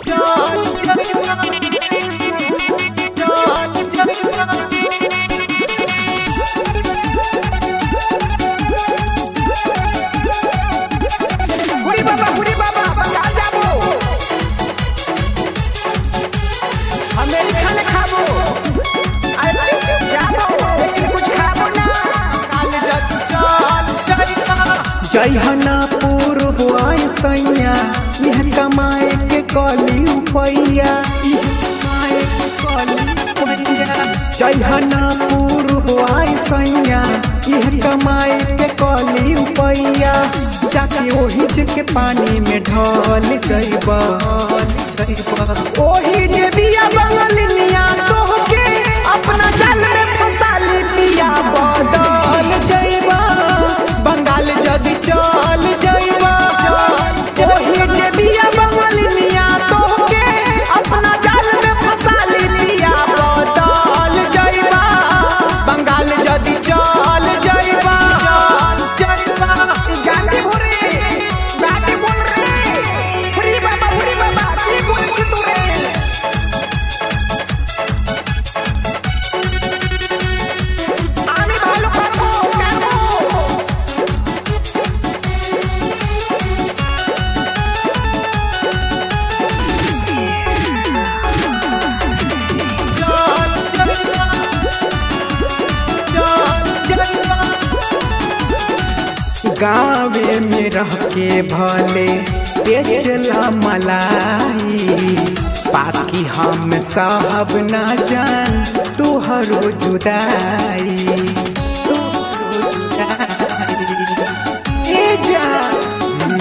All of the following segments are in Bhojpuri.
हुडी बाबा हुडी बाबा बंगाल जाबो अमेरिका में खाबो अरे चुप चुप जाबो लेकिन कुछ खाबो ना जयहना पूर्व सैया यह कमाए के कली उपैया इह कमाए के कली उपैया जयहना पूर्व सैया यह कमाए के कली उपैया जाके ओही जे के पानी में ढल जइबा ओही जे बिया बंगल निया तोहके अपना जाल में फसाली पिया बदल जइबा बंगाल जदी चल जइबा ओही जे बिया बंगल निया तोहके अपना जाल में फसाली पिया बदल जइबा बंगाल जदी चल जइबा जइबा गांधी भोरे गांधी बोल रे हुरी बाबा हुरी बाबा কি করেছে তোরে আমি ভালো করবো করবো गाँवे में रह के भले बेचला मलाई बाकी हम साहब ना जान तुहरो जुदाई तुहरो जुदाई। ए जान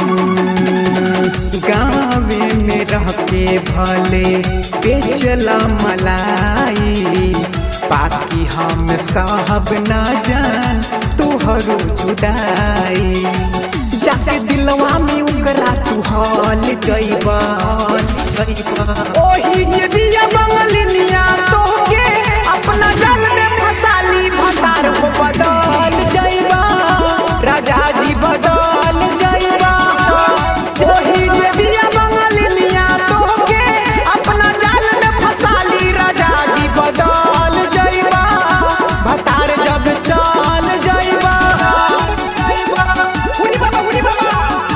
गाँवे में रह के भले बेचला मलाई बाकी हम साहब ना जान तुहरो जुदाई जाके दिलवा में उगरा तू हल जइबा जइबा ओही जे बिया बंगलिनिया तोहके अपना जाल में फसाली भतार को बदल जइबा राजा जी बदल जइबा ओही जे बिया बंगलिनिया तोहके अपना जाल में फसाली राजा जी बदल जइबा भतार जब चल जइबा हुडी बाबा हुडी बाबा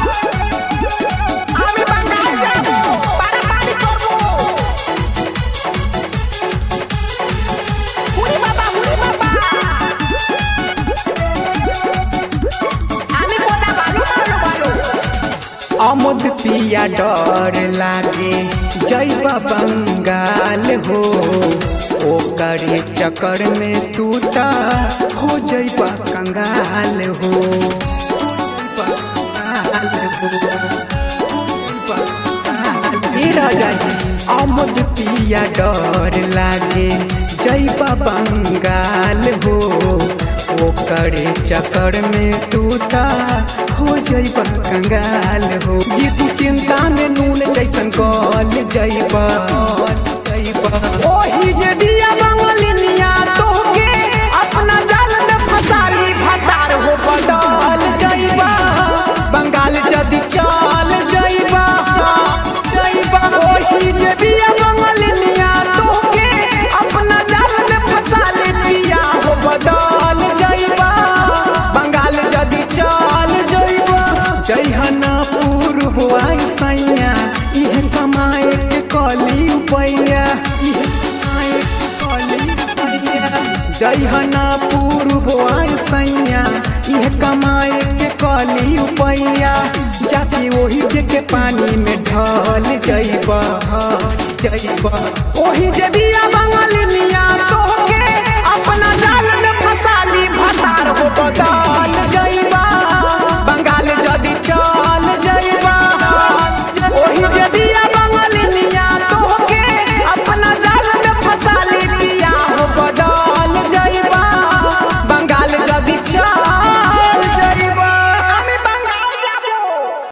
আমি বাঙ্গাল যাবো পারাপারি করবো হুড়ি বাবা হুড়ি বাবা আমি কোথা ভালো ভালো ভালো अमुद पिया डर लागे जइबा बंगाल हो ओकरे चक्कर में तू ता हो जइबा कंगाल हो हो जइबा कंगाल हो, हो जइबा कंगाल। ए राजा जी अमुद पिया डर लागे जइबा बंगाल हो ओकरे चक्कर में तू ता हो जइबा कंगाल हो जीती चिंता में नून जैसन गल जइबा जइबा ओही जे बिया बंगलिनिया तोहके अपना जाल में फसाली भतार हो बदल जइबा बंगाल जदी चल जइबा जइबा ओही जे बिया बंगलिनिया तोहके अपना जाल में फसाली पिया हो बदल जइबा बंगाल जदी चल जइबा जइहना पूर्व सैया इह कमाए के कली उपैया इह कमाए के कली उपैया जइहना पूर्व सैया इह कमाए के कली उपैया जाके ओही जे के पानी में ढल जइबा जइबा ओही जे बिया बंगलिनिया